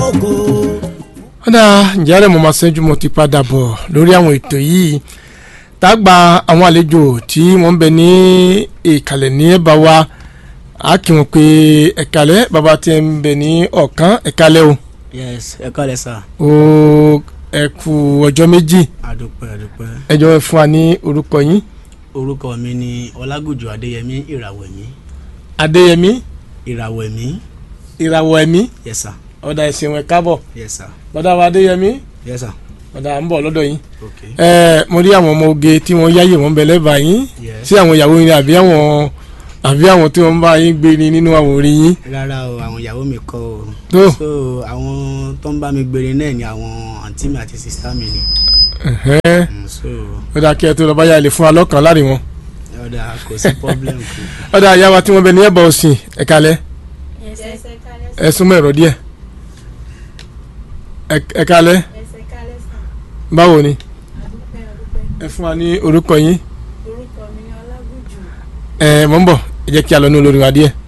ògo. ọ̀dà ǹjẹ́ rẹ̀ mo máa ṣẹ́jú mo ti padà bọ̀ lórí àwọn ètò yìí tá a gba àwọn àlejò tí wọ́n ń bẹ ní ìkàlẹ̀ ní ẹ̀bá wa a kì wọ́n pé ẹ̀kálẹ̀ bàbá tí ń bẹ ní ọ̀kan ẹ̀kálẹ̀ o yes ẹ kọ́lẹ̀ sà o ẹ kú ọjọ́ méjì àdúpẹ́ àdúpẹ́ ẹ jọ̀ọ́ ẹ fún wa ní orúkọ yín orúkọ mi ni ọlágùjù adéyẹmí ìràwẹ̀mí adéyẹmí ìràwẹ̀mí ìràwọ̀ ẹ̀mí yes sà ọ̀dà ẹ̀sìn ẹ̀ kábọ̀ yes sà bọ́dà wa adéyẹmí yes sà ọ̀dà à ń bọ̀ lọ́dọ̀ yín ok ẹ mo rí àwọn ọmọ oge tí wọ́n yáyè wọ́n bẹ lẹ́bàá yín yes sí àwọn ìyàwó yín àbí àwọn àbí àwọn tí wọ́n ń bá yín gbé ni nínú àwọn orí yín rárá o àwọn ìyàwó mi kọ́ o tó so àwọn tó ń bá mi gbére náà ni àwọn àǹtí mi àti sista mi ni ẹ̀hẹ́n. Mm, so ó dáa kí ẹ tó lọ báyà lè fún wa lọ́kàn láàrin wọn. ọ̀dà kò sí problem kù ó dáa ìyá wa tí wọ́n bẹ ní ẹ̀bà òsìn ẹ̀kalẹ̀ ẹsẹ̀ kálẹ̀ ẹ súnmọ́ ẹ̀rọ díẹ̀ Ẹ- ẹ̀kalẹ̀ ẹsẹ̀ kálẹ̀ sàn báwo ni àdúpẹ́ àdúpẹ́ ẹ fún wa ní orúkọ yín orúkọ mi ni ọlágùjù ẹ mọ̀ ń bọ̀ ẹ jẹ́ kí a lọ ní olórin wa díẹ̀.